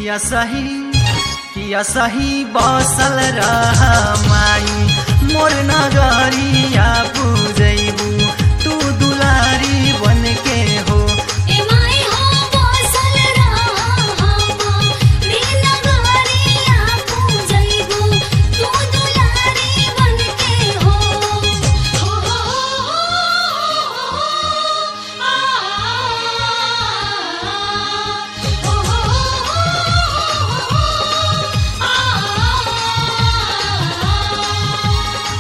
किया सही किया सही बसल रह माई मोर नगरिया पूजैबू तू दुलारी बन के हो ए माई हो बसल रहा रे नगरिया पूजैबू तू दुलारी बनके हो हो हो आ हो आ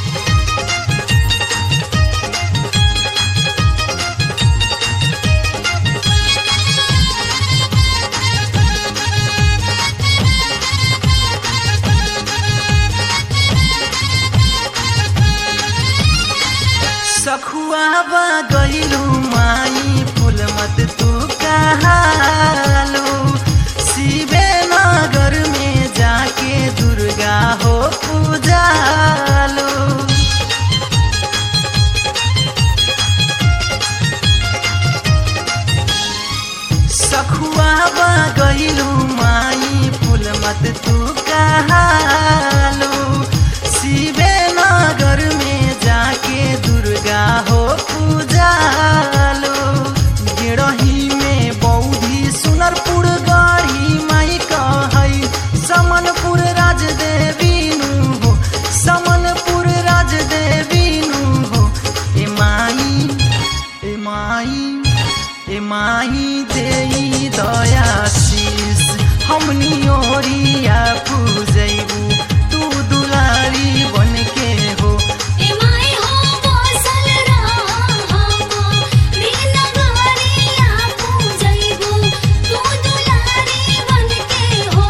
सखुआ बा गईलू माई फूल मत तू कहालो शिवे नगर में जाके दुर्गा हो पूजालो सखुआ बा गईलू माई फूल मत तू कहालो शिवे नगर में जाके दुर्गा हो पूजालो गिरही में बौधी सुनरपुर गढ़ी माई कहई समनपुर राज देवी नु हो समनपुर राज देवी नु हो ए माई ए माई ए माई देई दयाशीष हमनी ओरिया पूजैबू तू दुलारी बन के हो ए माई हो बसल रहा रे नगरिया पूजैबू तू दुलारी बनके हो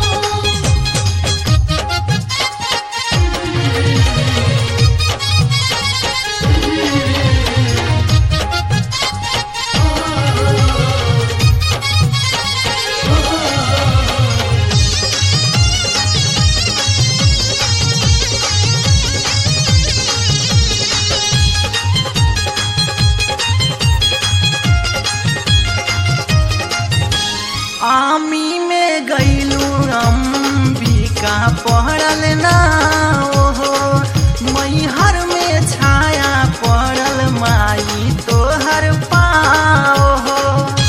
आमी में गईलू अंबिका पड़ल ना ओहो मैहर में छाया पड़ल माई तोहर पाओ हो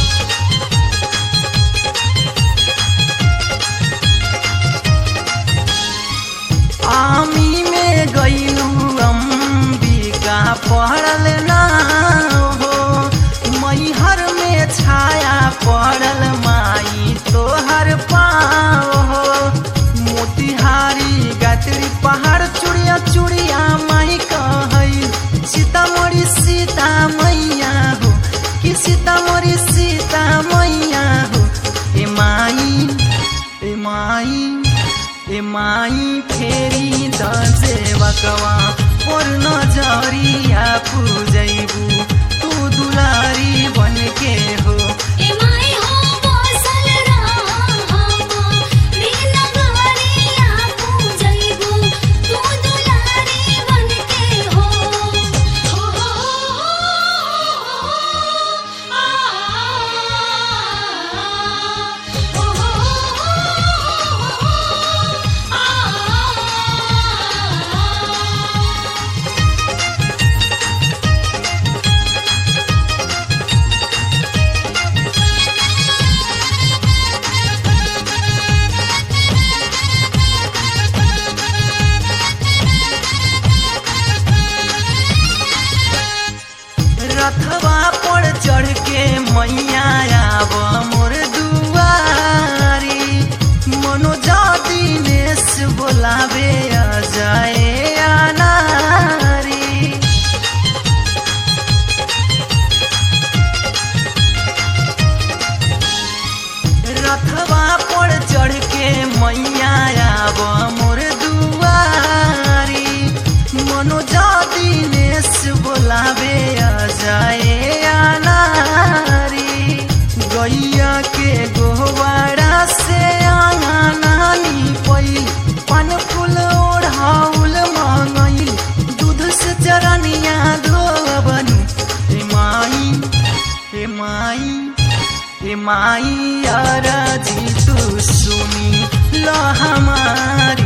आमी में गईलू अंबिका पड़ल ना हो मैहर में छाया पड़ल माई तोहर पाओ हो मोतिहारी गायत्री पहाड़ चुड़िया चुड़िया माई कहई सीतामढ़ी सीता मैया हो कि सीतामढ़ी सीता मैया हो ए माई ए माई ए माई फेरी दसेवकवा और नजरिया पूजैबू तू दुलारी बन के हो ए माई हो बसल रहा रे नगरिया पूजैबू तू दुलारी बनके हो हो हो आ हो आ रथवा पर चढ़ के मैया आब मोर दुआरी मनोजा दिनेश बोलावे अजय अनारी रथवा पर चढ़ के मैया आब मोर दुआरी मनोजा दिनेश बोलावे अजय अनारी गैया के गोवाड़ा से आंगनानी पई पान फूल ओढ़ाउल मंगई दूध से चरनिया धोबनी हे माई हे माई हे माई अरजी तू सुनी हमार